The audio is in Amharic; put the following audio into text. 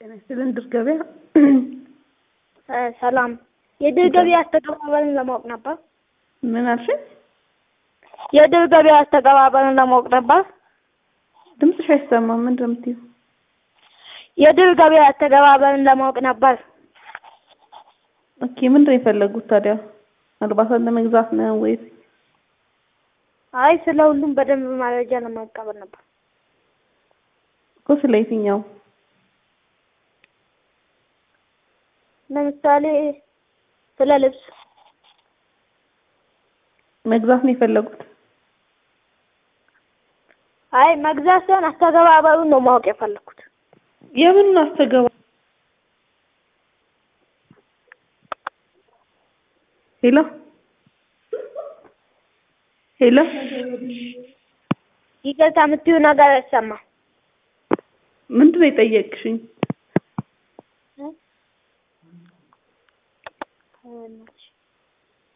ጤና ይስጥልን ድር ገበያ ሰላም የድር ገበያ አስተገባበርን ለማወቅ ነበር። ምን አልሽኝ? የድር ገበያ አስተገባበርን ለማወቅ ነበር። ድምፅሽ አይሰማም። ምንድን ነው የምትይው? የድር ገበያ አስተገባበርን ለማወቅ ነበር። ኦኬ ምንድን ነው የፈለጉት ታዲያ? አልባሳት ለመግዛት ነው ወይስ? አይ ስለ ሁሉም በደንብ መረጃ ለመቀበል ነበር። እኮ ስለ የትኛው? ለምሳሌ ስለ ልብስ መግዛት ነው የፈለጉት? አይ መግዛት ሳይሆን አስተገባበሩን ነው ማወቅ የፈለኩት። የምን አስተገባ ሄሎ ሄሎ ይቅርታ የምትይው ነገር አይሰማም። ምንድን ነው የጠየቅሽኝ? እ